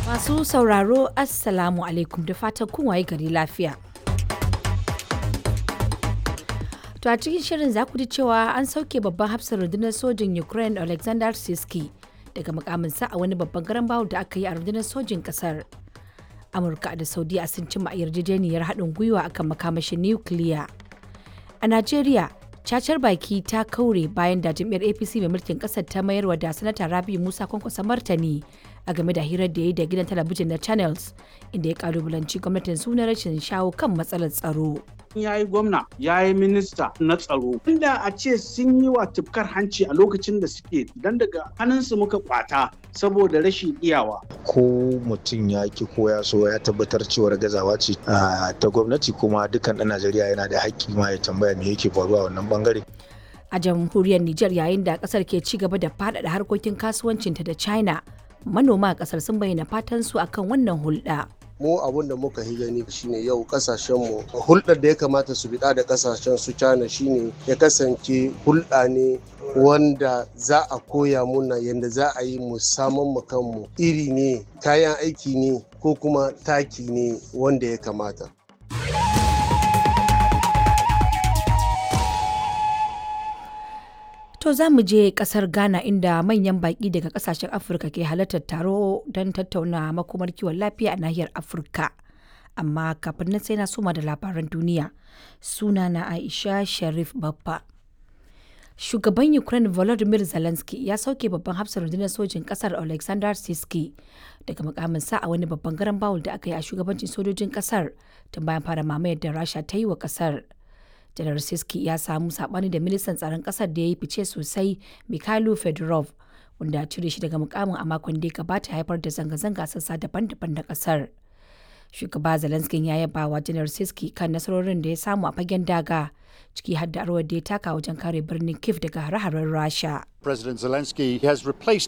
Masu sauraro Assalamu alaikum da fatan kun waye gari lafiya. To a cikin shirin za ku ji cewa an sauke babban hafsar rundunar sojin Ukraine Alexander Siski daga mukaminsa a wani babban garan bawul da aka yi a rundunar sojin kasar. Amurka da Saudiya sun cimma yarjejeniyar haɗin gwiwa akan makamashin nukiliya. A Najeriya, cacar baki ta kaure bayan da jam'iyyar apc mai mulkin kasar ta mayarwa da sanata rabi musa kwankwasa martani a game da hirar da ya yi da gidan talabijin na channels inda ya kalubalanci gwamnatin suna rashin shawo kan matsalar tsaro ya yi gwamna ya yi minista na tsaro inda a ce sun yi wa tufkar hanci a lokacin da suke dan daga hannunsu muka kwata saboda rashin iyawa ko mutum ya ki ko ya so ya tabbatar cewar gazawa ce ta gwamnati kuma dukkan ɗan najeriya yana da haƙƙi ma ya tambaya me yake faruwa a wannan bangare a jamhuriyar Nijar yayin da kasar ke ci gaba da faɗaɗa harkokin kasuwancinta da China manoma a kasar sun bayyana fatan su akan wannan hulɗa. mu abun da muka yi gani shine yau kasashen mu hulɗar da ya kamata su biɗa da kasashen su China shine ya kasance hulɗa ne wanda za a koya muna yadda za a yi mu saman mu kanmu iri ne kayan aiki ne ko kuma taki ne wanda ya kamata To za mu je kasar Ghana inda manyan baƙi daga kasashen Afirka ke halartar taro don tattauna makomar kiwon lafiya a nahiyar Afirka. Amma kafin nan sai na soma da labaran duniya. Suna na Aisha Sharif Baffa. Shugaban Ukraine Volodymyr Zelensky ya sauke babban hafsar rundunar sojin kasar Alexander Siski daga mukaminsa a wani babban garan bawul da aka yi a shugabancin sojojin kasar tun bayan fara mamayar da Rasha ta yi wa kasar. janar siski ya samu sabani da ministan tsaron kasar da ya yi fice sosai mikhailo fedorov wanda cire shi daga mukamin a makon da ya gabata haifar da zanga-zanga sassa daban-daban na kasar shugaba zelenskin ya yaba wa janar siski kan nasarorin da ya samu a fagen daga ciki har da rawar da ya taka wajen kare birnin kiev daga hare-haren rasha President Zelensky has replaced